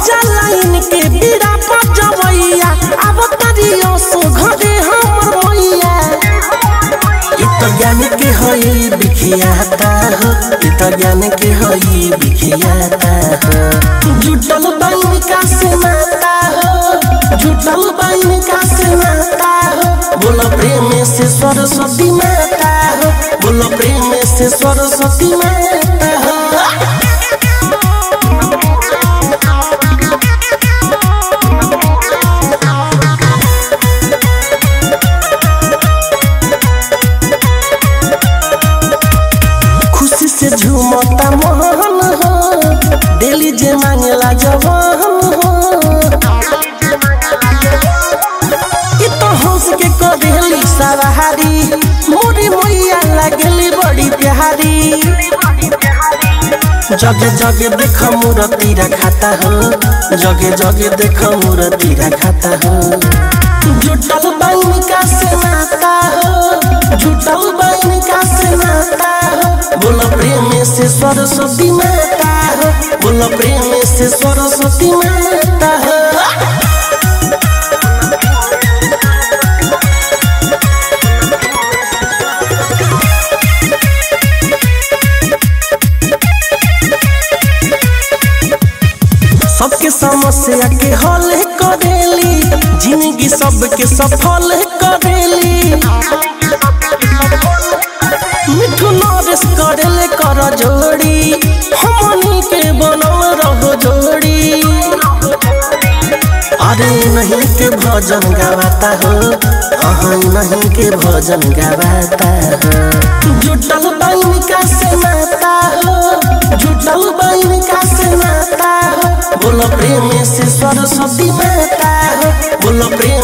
जाला इनके बीड़ा बजवैया अब तरियो सो घरे हमर मैया इ त ज्ञान के हई बिखियाता हो इ त ज्ञान के हई बिखियाता हो जुटल बाइन का से माता हो जुटल बाइन का से माता हो बोलो प्रेम से सरस्वती माता हो बोलो प्रेम से सरस्वती माता हो खुशी से झूमता मोहन हो दिली जे मांगला जवान हो इ तो हंस के करेली सवारी मोरी मैया लगली बड़ी प्यारी जगे जगे देख मूर्ति रखाता हो जगे जगे देख मूर्ति रखाता हो जुटल बाइन का से नाता हो जुटल बाइन का से नाता हो बोलो प्रेम से सरस्वती माता हो बोलो प्रेम से सरस्वती माता हो सबके समस्या के हल करेली जिंदगी सबके सफल करेली मिठू नरेश करेले कर जोड़ी हमनी के बनल रहो जोड़ी अरे नहीं के भजन गावाता हो अहाँ नहीं के भजन गावाता हो जुटल बाइन का से नाता हो जुटल बाइन का से नाता हो बोलो प्रेम से सरस्वती माता हो बोलो प्रेम